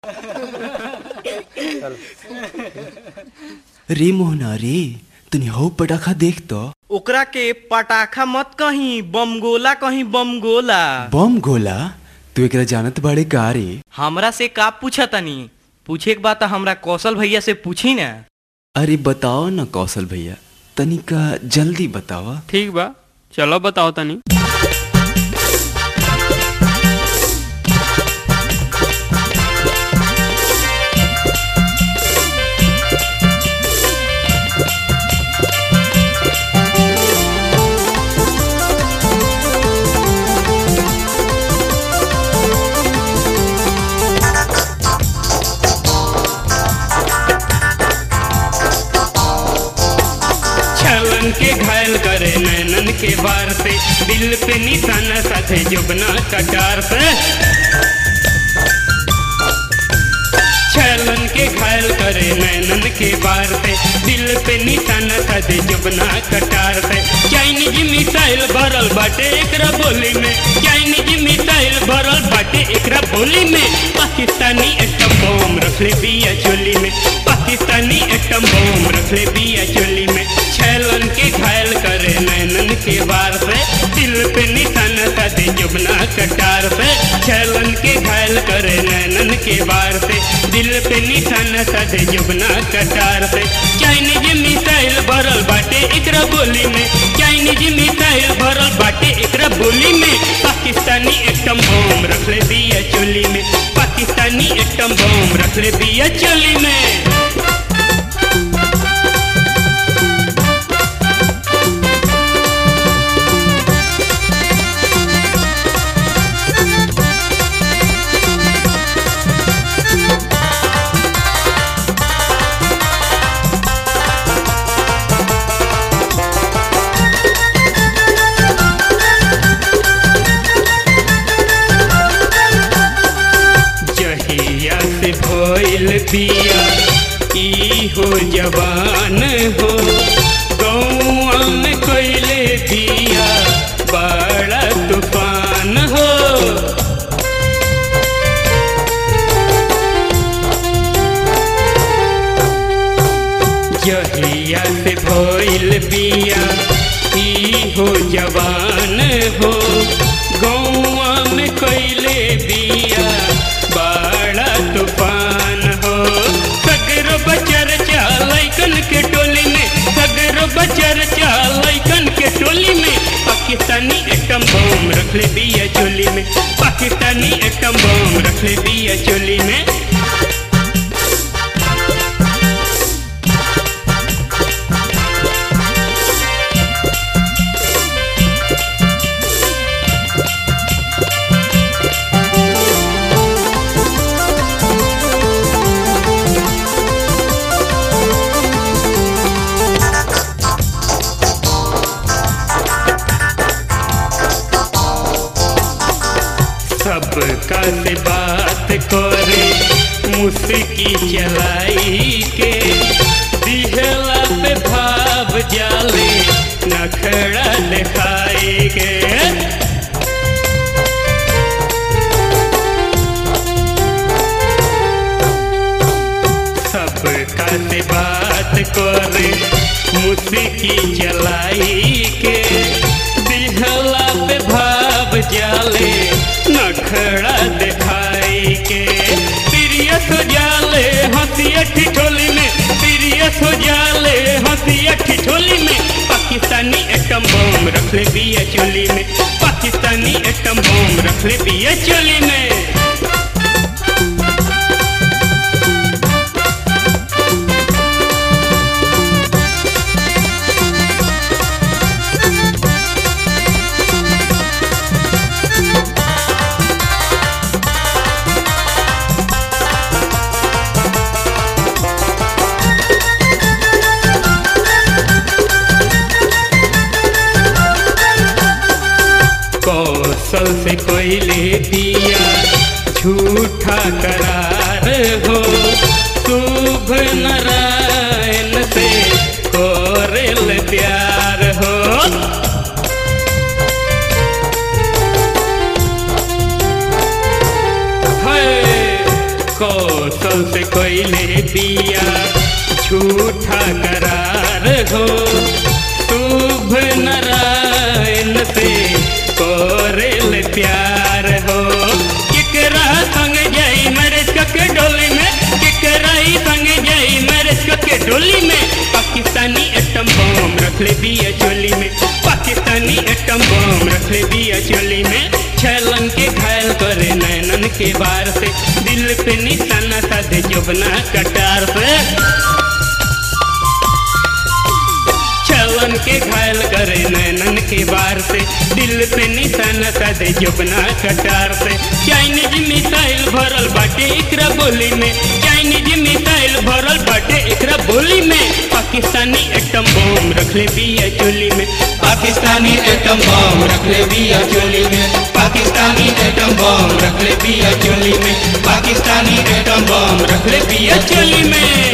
रे मोहना रे तनी हौ पटाखा देख तो ओकरा के पटाखा मत कहीं बमगोला कहीं बमगोला बम गोला तू एकरा जानत बाड़े का रे हमरा से का पूछा तनी पूछे के बात हमरा कौशल भैया से पूछी ना अरे बताओ ना कौशल भैया तनिका जल्दी बतावा ठीक बा चलो बताओ तनी छलन के घायल करे नैनन के वार से दिल पे निशाना साथे जुबना कटार से छलन के घायल करे नैनन के वार से दिल पे निशाना साथे जुबना कटार से चाइनीज मिसाइल भरल बाटे एकरा बोली में चाइनीज मिसाइल भरल बाटे एकरा बोली में पाकिस्तानी एटम बम रखले बिया चोली में पाकिस्तानी एटम बम रखले बिया चोली में छलन के घायल करे नैनन के वार से दिल पे निशाना साधे जुबना कटार से छलन के घायल करे नैनन के वार से दिल पे निशाना साधे जुबना कटार से चाइनीज मिसाइल भरल बाटे एकरा बोली में चाइनीज मिसाइल भरल बाटे एकरा बोली में पाकिस्तानी एटम बम रखले बिया चोली में पाकिस्तानी एटम बम रखले बिया चोली में जहिया से भइल बिया ई हो जवान हो गौआ में कैले बिया बड़ा तूफान हो जहिया से भइल बिया ई हो जवान हो गौआ में कैले बिया बड़ा तूफान हो सगरो बचर लैकन के टोली में सगरो बचर लैकन के टोली में पाकिस्तानी एटम बम रखले बिया चोली में पाकिस्तानी एटम बम रखले बिया चोली में सबका से बात करे मुस्की चलाई के दिहला पे भाव जाले नखड़ा दिखाई के सबका से बात करे मुस्की चलाई के दिहला पे भाव जाले नखड़ा दिखाई के सीरियस हो जाले हंसिया ठिठोली में सीरियस हो जाले हंसिया ठिठोली में पाकिस्तानी एटम बम रखले बिया चोली में पाकिस्तानी एटम बम रखले बिया चोली में कौशल से कोयले दिया झूठा करार हो शुभ नारायण से कोरेल प्यार हो है को कौशल से कोयले दिया झूठा करार हो शुभ नारायण से कोरेल प्यार हो केकरा संग जाई मैरिज के डोली में केकरा ही संग जाई मैरिज के डोली में पाकिस्तानी एटम बम रख ले बिया चोली में पाकिस्तानी एटम बम रख ले बिया चोली में छलन के घायल करे नैनन के बार से दिल पे निशाना साधे जोबना कटार से छलन के घायल करे नैनन के बार से दिल पे निशाना साधे जोबना कटार से चाइनीज मिसाइल भरल बाटे एकरा बोली में चाइनीज मिसाइल भरल बाटे एकरा बोली में पाकिस्तानी एटम बम रख ले बिया चोली में पाकिस्तानी एटम बम रख ले बिया चोली में पाकिस्तानी एटम बम रख ले बिया चोली में पाकिस्तानी एटम बम रख ले बिया चोली में